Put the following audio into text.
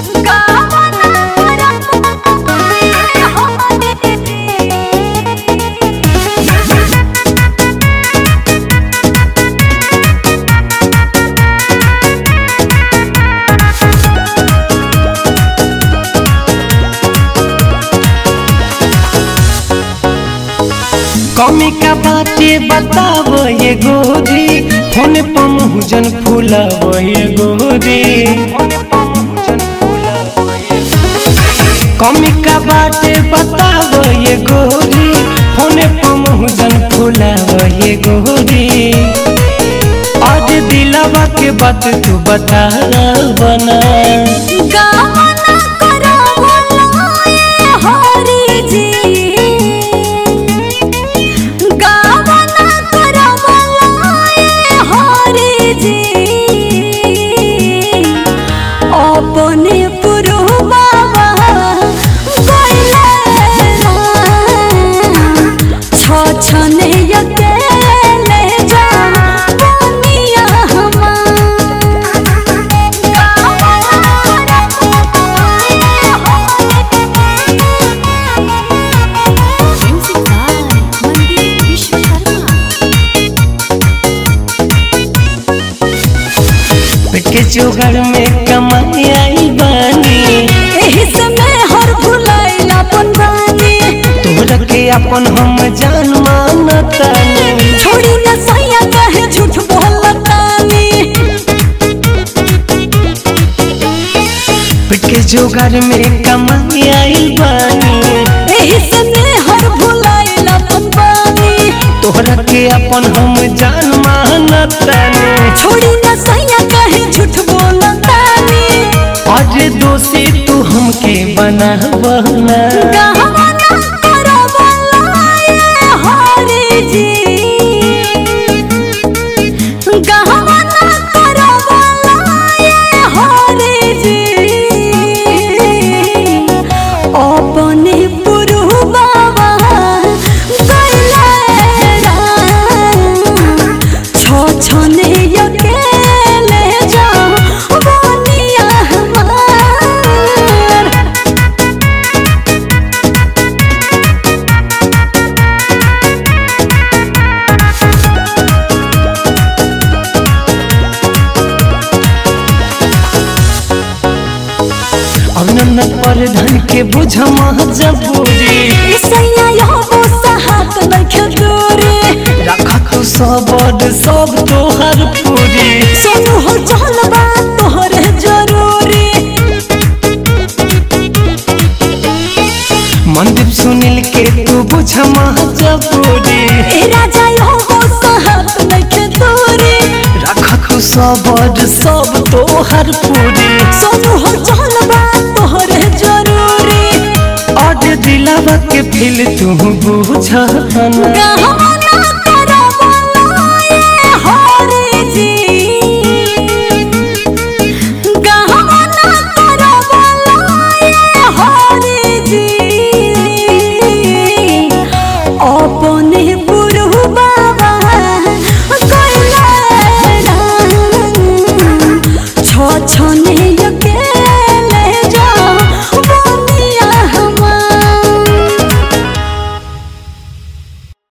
कमी का बाटे बताव ये गोरी फोन पर मुहजन फूलाव ये गोरी कमी का बाटे बताव ये गोरी फोन पर मुहजन फूलाव ये गोरी आज दिलवा के बात तू बता बना गावना करवला ए हरि जी गावना करवला ए हरि जी अपने पुरुबा गइले छ छने अकेले जा बनिया के जोगर में कमाई आई बानी एही समय हर भुलाइला अपन बानी तोहरा के अपन हम जान मानतानी छोड़ी न सैया कहे झूठ बोलतानी के जोगर में कमाई आई बानी एही समय हर भुलाइला अपन बानी तोहरा के अपन हम जान मानतानी छोड़ी न सैया कहे झूठ बोलतानी आज दोषी तू हमके बना बना गहना करवला ए हरि जी गहना करवला ए हरि जी अपने पुरुबा गइले छ छने अकेले जा बनिया हमार अनन पर धन के बुझ जबूरी ईसैया यहो सहात नखे दूरी रखा तू सबद सब तोहर पूरी सोनू हो चल बा तोहरे जरूरी मनदीप सुनील के तू बुझ जबूरी ए राजा यहो सहात नखे दूरी रखा तू सबद सब तोहर पूरी सोनू हो चल बा तोहरे जरूरी और दिलावा के फिल तू बुझ गहना